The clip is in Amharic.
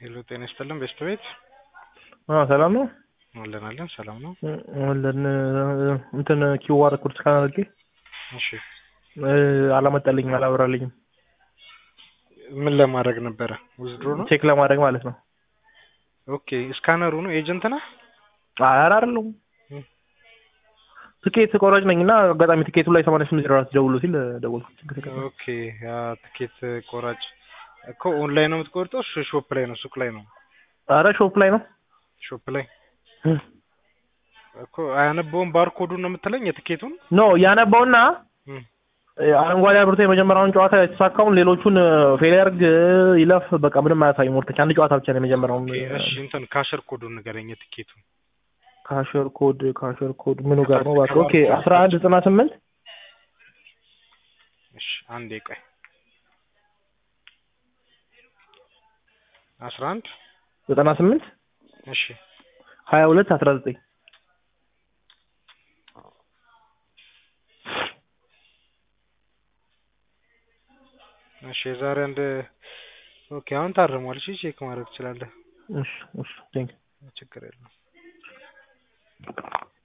ሄሎ ጤና ይስጥልን ቤስት ቤት አዎ ሰላም ነው አለን አለን ሰላም ነው አለን እንትን ኪዋር ኮድ ስካን አድርጌ እሺ አላመጣልኝም አላበራልኝም ምን ለማድረግ ነበረ ውዝድሮ ነው ቼክ ለማድረግ ማለት ነው ኦኬ ስካነሩ ነው ኤጀንት ነህ ኧረ አይደለሁም ትኬት ቆራጭ ነኝ እና አጋጣሚ ትኬቱ ላይ ሰማንያ ስምንት ዜሮ አራት ደውሎ ሲል ደወልኩት ኦኬ ያ ትኬት ቆራጭ እኮ ኦንላይን ነው የምትቆርጠው ሽ- ሾፕ ላይ ነው ሱቅ ላይ ነው ኧረ ሾፕ ላይ ነው ሾፕ ላይ እኮ አያነበውም ባርኮዱን ነው የምትለኝ የትኬቱን ኖ ያነባውና እም፣ አረንጓዴ አብርቶ የመጀመሪያውን ጨዋታ የተሳካውን ሌሎቹን ፌል ያርግ ይለፍ በቃ ምንም አያሳይም ወርተች አንድ ጨዋታ ብቻ ነው የመጀመሪያውን ኦኬ እሺ እንትን ካሸር ኮዱን ንገረኝ የትኬቱን ካሸር ኮድ ካሸር ኮድ ምኑ ጋር ነው እባክህ ኦኬ አስራ አንድ ዘጠና ስምንት እሺ አንዴ ቆይ አስራ አንድ ዘጠና ስምንት እሺ ሀያ ሁለት አስራ ዘጠኝ እሺ የዛሬ አንድ ኦኬ አሁን ታርሟል እሺ ቼክ ማድረግ ትችላለህ እሺ እሺ ቴንክ ችግር የለውም